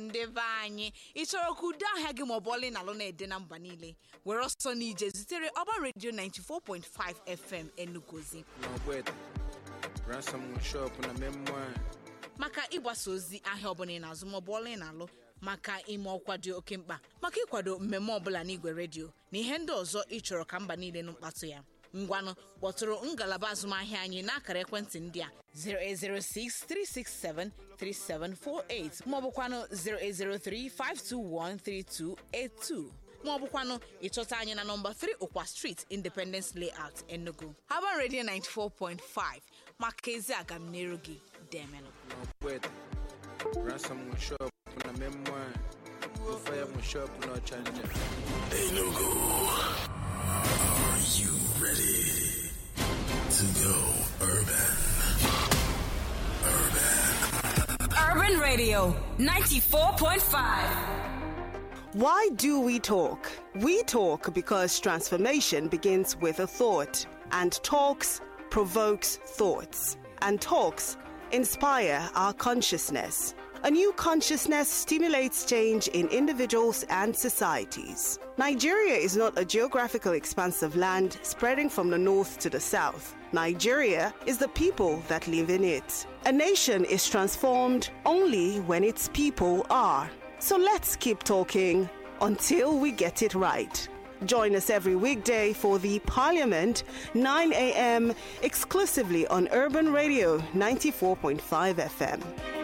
ndị be anyị ị chọrọ ka udo ahịa gị maọbụ ọlị na alụ na-ede na mba niile were ọsọ n'ije zitere ọba redio 94.5 fm enugozi n'ọgbete ransom shop na memoir maka ịgbasa ozi ahịa ọbụla ị na-azụ maọbụ ọla ị na-alụ maka ime ọkwa dị oke mkpa maka ịkwado mmemme ọbụla n'igwe redio na ihe ndị ọzọ ị chọrọ ka mba niile nụ mkpatụ ya ngwanụ kpọtụrụ ngalaba azụmahịa anyị n'akara ekwentị ndị a 08063673748 maọbụkwanụ 08035213282 maọbụkwanụ ịchọta anyị na nọmba 3 ụkwa street independence layout enugu haban radio 94.5 maka ezi agamniru gị demelụ n'ọgbete ransom shop na memoir fire shop n'ọchanja Enugu, are you ready to go urban? Urban Radio 94.5. Why do we talk? We talk because transformation begins with a thought, and talks provokes thoughts, and talks inspire our consciousness. A new consciousness stimulates change in individuals and societies. Nigeria is not a geographical expanse of land spreading from the north to the south. Nigeria is the people that live in it. A nation is transformed only when its people are. So let's keep talking until we get it right. Join us every weekday for the Parliament, 9 a.m., exclusively on Urban Radio 94.5 FM.